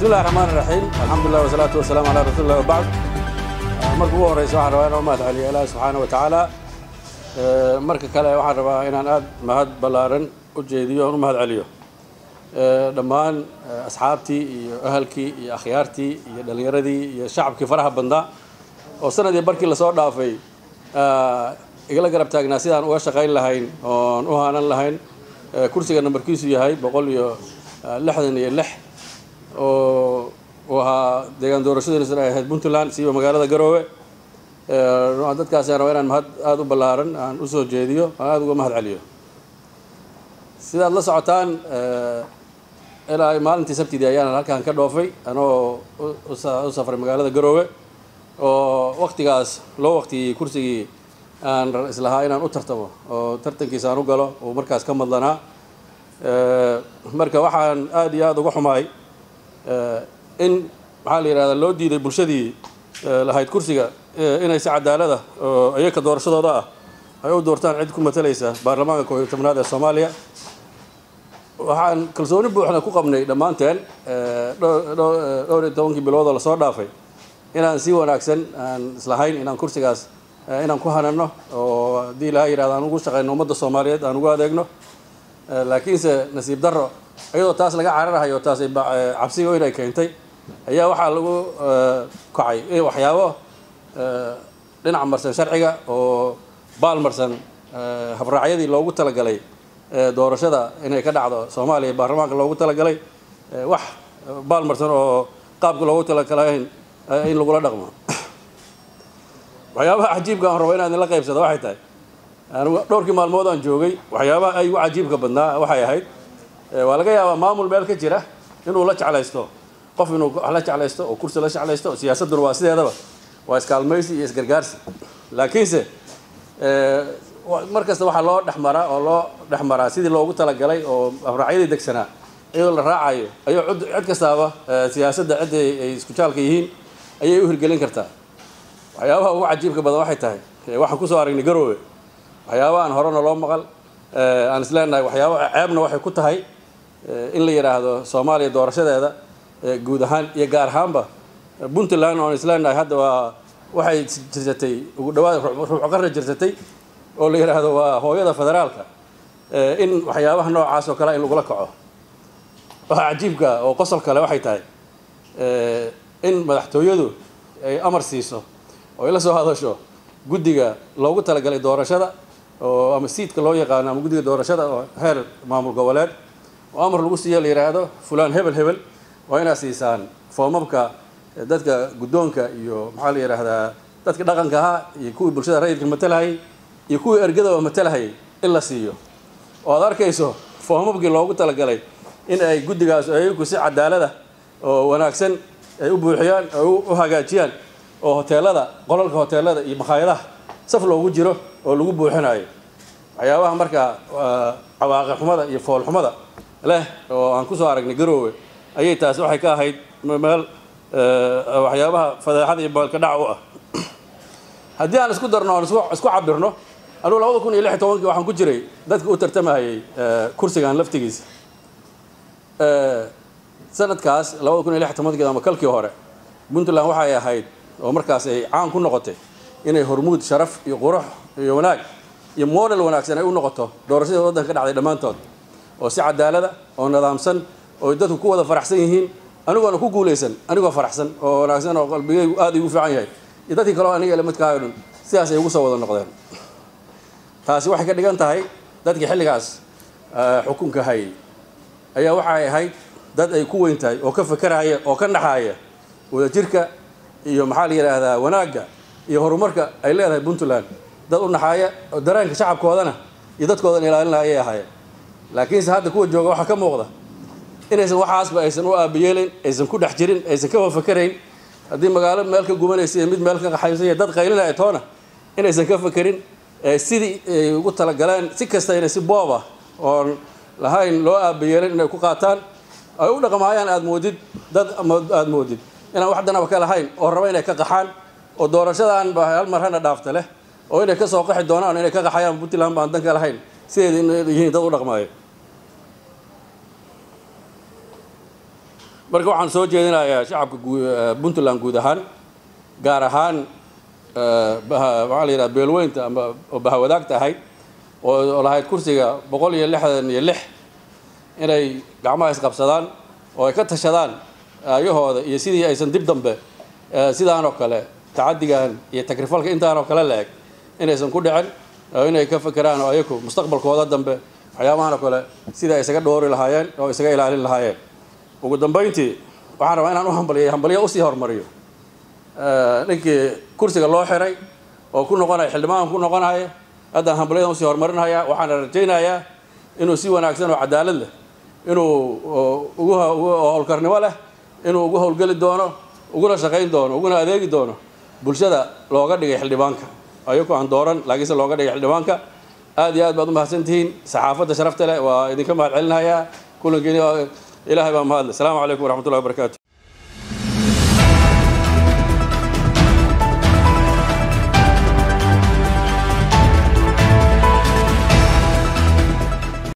bismillahi raxmaan raxiim alxamdulilah wasalaatu wasalaamu calaa rasuulillah wabacd marka ugu horeysa waxaan rabaa inaan u mahad celiyo ilaahi subxaana wa tacaala marka kale waxaan rabaa inaan aada mahad ballaaran u jeediyo oon u mahad celiyo dhammaan asxaabtii iyo ahalkii iyo akhyaartii iyo dhallinyaradii iyo shacabkii faraha badnaa oo sanadii barkii lasoo dhaafay igala garab taagnaa sidaan uga shaqayn lahayn oon u haanan lahayn kursiga nambarkiisu yahay boqol iyo lixdan iyo lix oo uu ahaa deegaan doorashadiisuna ay ahayd puntland siiba magaalada garoowe dadkaasi aan rabaa inaan mahad aada u ballaaran aan usoo jeediyo aan aada uga mahad celiyo sidaad la socotaan ilaa maalintii sabtidii ayaan halkaan ka dhoofay anoo u safray magaalada garoowe oo waktigaas loo waqtiyey kursigii aan islahaa inaan u tartamo oo tartankiisa aan u galo uu markaas ka madlanaa marka waxaan aada iyo aada uga xumaay in maxaa la yidhahdaa loo diiday bulshadii lahayd kursiga inay si cadaalada oo iyaka doorashadooda ah ay u doortaan cid ku matalaysa baarlamaanka koob iyo tobnaad ee soomaaliya waxaan kalsooni buuxda ku qabnay dhammaanteen dhowr iyo tobankii biloodoo lasoo dhaafay inaan si wanaagsan aan islahayn inaan kursigaas inaan ku hanano oo haddii ilaha yidhahda aan ugu shaqayno ummadda soomaaliyeed aan ugu adeegno laakiinse nasiib darro iyadoo taas laga cararahayo taas cabsiga weyn ay keentay ayaa waxaa lagu kacay in waxyaabo dhinac marsan sharciga oo baal marsan habraacyadii loogu talagalay doorashada inay ka dhacdo soomaaliya baarlamaanka loogu talagalay wax baal marsan oo qaabka loogu talagalayn in lagula dhaqmo waxyaabaha cajiibka aan rabo inaan idinla qaybsado waxay tahay dhowrkii maalmood aan joogay waxyaabaha ay ugu cajiibka badnaa waxay ahayd waa laga yaabaa maamul meel ka jira inuu la jeclaysto qof inuu wax la jeclaysto oo kursi la jeclaysto siyaasadduna waa sideedaba waa iskaalmaysi iyo isgargaarsi laakiinse mar kasta waxaa loo dhexmaraa oo loo dhexmaraa sidii loogu talagalay oo abraacyadii degsanaa iyadoo la raacayo ayuu cid kastaaba siyaasadda cidda ay isku jaalka yihiin ayay u hirgelin kartaa waxyaabaha ugu cajiibka badan waxay tahay waxaan kusoo aragnay garoowe waxyaabaha aan horena loo maqal aan is leenahay waxyaaba ceebna waxay ku tahay in la yidhaahdo soomaaliya doorashadeeda guud ahaan iyo gaar ahaanba puntland oon is leenahay hadda waa waxay jirsatay ugu dhawaad ruuc qarra jirsatay oo la yidhaahdo waa hooyada federaalka in waxyaabaha noocaas oo kale in lagula kaco waxa cajiibka oo qosol kale waxay tahay in madaxtooyadu ay amar siiso oo ay la soo hadasho guddiga loogu talagalay doorashada oo ama siidka loo yaqaano ama guddiga doorashada oo heer maamul goboleed oo amar lagu siiyo la yidhaahdo fulaan hebel hebel waa inaad siisaan foomamka dadka guddoonka iyo maxaa la yidhaahdaa dadka dhaqanka ahaa iyo kuwii bulshada rayidka matalahayay iyo kuwii ergadaba matalahayay in la siiyo oo aad arkayso foomamkii loogu talagalay in ay guddigaas ayagu si cadaalada oo wanaagsan ay u buuxiyaan oo u hagaajiyaan oo hoteelada qolalka hoteelada iyo makhaayadaha saf loogu jiro oo lagu buuxinayo waxyaabaha markaa cawaaqi xumada iyo fool xumada leh oo aan kusoo aragnay garoowe ayay taas waxay ka ahayd meel waxyaabaha fadeexada iyo baalka dhac u ah haddii aan isku darno oon isku cabirno anugu labada kun iyo lix iyo tobankii waxaan ku jiray dadka u tartamahayay kursigan laftigiisa sanadkaas labada kun iyo lix iyo tobankii ama kalkii hore puntland waxay ahayd oo markaas ay caan ku noqotay inay hormuud sharaf iyo qurux iyo wanaag iyo model wanaagsan ay u noqoto doorashadii waddanka ka dhacday dhammaantood oo si cadaalada oo nidaamsan oo dadku ku wada faraxsan yihiin anigoona ku guulaysan anigoo faraxsan oo wanaagsan oo qalbigaygu aada igu fiican yahay iyo dadkii kaleo aniga lamidkaayo dhan sidaas ay ugu soo wada noqdeen taasi waxay ka dhigan tahay dadkii xilligaas xukunka hayay ayaa waxay ahayd dad ay ku weyn tahay oo ka fakeraya oo ka naxaaya wadajirka iyo maxaa la yidhaahdaa wanaagga iyo horumarka ay leedahay puntland dad u naxaaya oo dareenka shacabkoodana iyo dadkoodan ilaalinaya ayay ahaayeen laakiinse hadda kuwa jooga waxaa ka muuqda inaysan waxaasba aysan u aabayeelin aysan ku dhex jirin aysan kaba fakerayn haddii magaalo meel ka gubanaysa iyo mid meel ka qaxaysa iyo dad qaylinaya toona inaysan ka fakerin sidii ay ugu talagaleen si kasta inay si boob ah oon lahayn loo aabayeelin inay ku qaataan ay u dhaqmaayaan aada moodid dad aada moodid inaan wax danaba ka lahayn oo raba inay ka qaxaan oo doorashadan ba hal mar hana dhaafta leh oo inay ka soo qaxi doonaan inay ka qaxayaan puntland baan dan ka lahayn sideeda inay yihiin dad u dhaqmaayo marka waxaan soo jeedinayaa shacabka puntland guud ahaan gaar ahaan maxaa la yidhaha beelweynta ama oo bahawadaagta ahayd oo lahayd kursiga boqol iyo lixdan iyo lix inay gacmaha isqabsadaan oo ay ka tashadaan aayahooda iyo sidii aysan dib dambe sidaan oo kale tacadigan iyo takrifalka intaan oo kale la-eg inaysan ku dhicin oo inay ka fekeraan oo ayaku mustaqbalkooda dambe waxyaabahan oo kale sida ay isaga dhoori lahaayeen oo isaga ilaalin lahaayeen ugu dambayntii waxaan rabaa inaan u hambaliyo hambaliya usii horumariyo ninkii kursiga loo xiray oo ku noqonaya xildhibaanka ku noqonaya haddaan hambalyadan usii horumarinhayaa waxaana rajaynayaa inuu si wanaagsan oo cadaalad leh inuu ugu howlkarnimo leh inuu ugu howlgeli doono uguna shaqayn doono uguna adeegi doono bulshada looga dhigay xildhibaanka ayagoo aan dooran laakiinse looga dhigay xildhibaanka aad iyo aad baad u mahadsantihiin saxaafadda sharafta leh waa idinka mahad celinayaa kulankiini ilaahay baa mahadle asalaamu calaykum waraxmatullahi wabarakatu